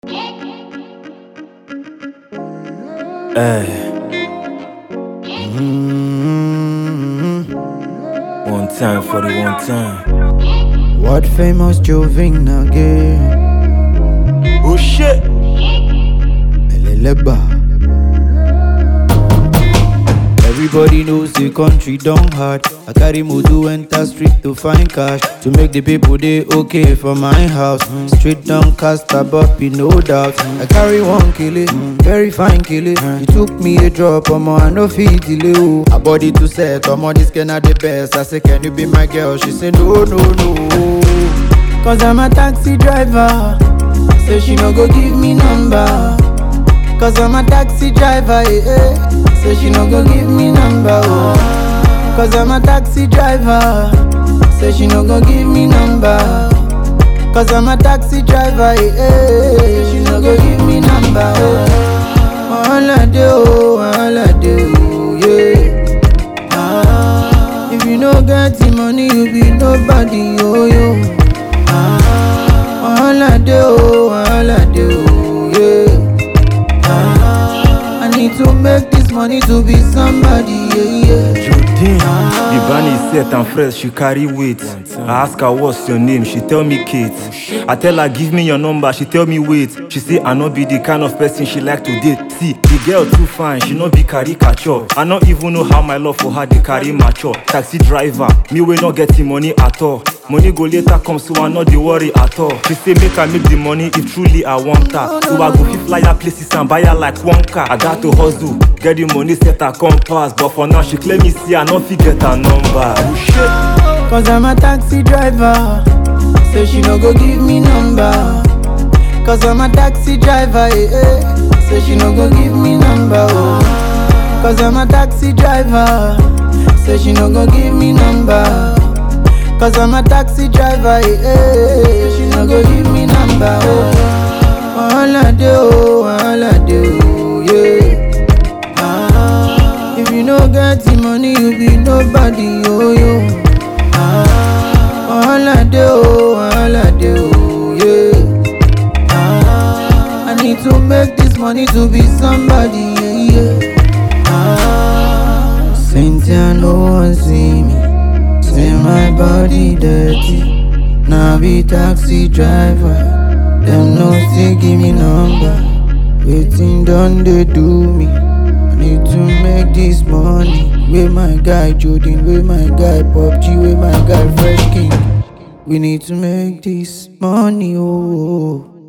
Hey. mm One time for the one time. What famous Joving again? Oh shit! Eleleba. Everybody knows the country don't hard. I carry modu enter street to find cash to make the people they okay for my house. Street don't cast a be no doubt. I carry one kilo, very fine kilo. You took me a drop, omo I no fit delay. oh. A body to set, omo this can the best. I say can you be my girl? She say no no no. Cause I'm a taxi driver. Say she no go give me number. Cause I'm a taxi driver, eh, eh. Say she no go give me number, oh. Cause I'm a taxi driver. Say she no go give me number. Cause I'm a taxi driver, eh, eh. Say she no go give me number, oh. All I do, all I do, yeah. Ah, if you no get the money, you be nobody, oh, yo. Ah, all I do, all I do, yeah. Ah, I need to make this money to be somebody, yeah, yeah. Jodine, the bunny is set and fresh, she carry weight. I ask her what's your name, she tell me Kate. I tell her give me your number, she tell me wait. She say I no be the kind of person she like to date. See, the girl too fine, she no be caricature. I no even know how my love for her dey carry mature. Taxi driver, me we not getting money at all. Money go later come, so I not dey worry at all. She say make I make the money if truly I want her. So I go fit fly her places and buy her like one car. I got to hustle, get the money set her compass. But for now she claim me see I no fit get her number. Oh shit. Cause I'm a taxi driver. Say she no go give me number. Cause I'm a taxi driver, eh, eh. Say she no go give me number, oh. Cause I'm a taxi driver. Say she no go give me number. Cause I'm a taxi driver, eh, eh. Say she no go give me number, oh. All I do, all I do, yeah. Ah, if you no get the money, you be nobody, oh, yo. Ah, all I do, all I do, yeah. Ah, I need to make this money to be somebody, yeah, yeah. Ah, Cynthia, no one see me. Say my body dirty. Now be taxi driver. Them no still give me number. Waiting done they do me. I need to make this money. With my guy Jordan, with my guy Pop G, with my guy Fresh King. We need to make this money, oh. oh, oh.